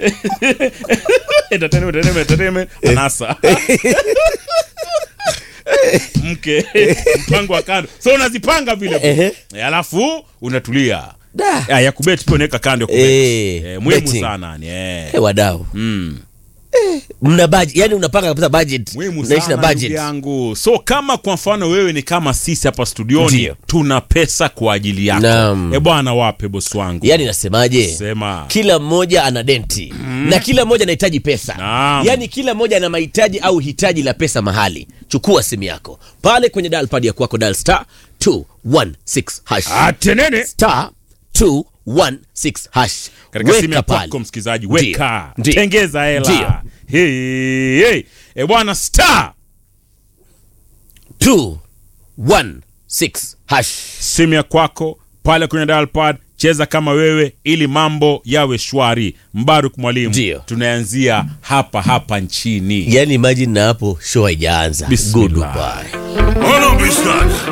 entertainment entertainment entertainment anasa mke mpango wa kando so unazipanga vile Ehe. Eh, alafu unatulia Da. ya, ya kubet pia unaweka kando ya kubet. Eh, Eh, muhimu betting. sana ni eh. Eh, wadau mm. mna budget yani unapanga kabisa budget muhimu unaishi na sana ndugu budget yangu so kama kwa mfano wewe ni kama sisi hapa studioni Ndio. tuna pesa kwa ajili yako Naam. e bwana wape bosi wangu yani nasemaje sema kila mmoja ana denti na kila mmoja anahitaji pesa Naam. yaani kila mmoja ana mahitaji au hitaji la pesa mahali chukua simu yako pale kwenye dalpad ya kwako dal star 216 hash atenene star 216 hash katika simu ya Weka pale. kwako msikilizaji Ndio. weka Ndio. tengeza hela Ndio. hey, hey. e bwana star 216 hash simu ya kwako pale kwenye dialpad cheza kama wewe ili mambo yawe shwari mbaruk mwalimu Ndio. tunaanzia hapa hapa nchini yani imagine na hapo show haijaanza Bismillah. goodbye Hold on, bitch,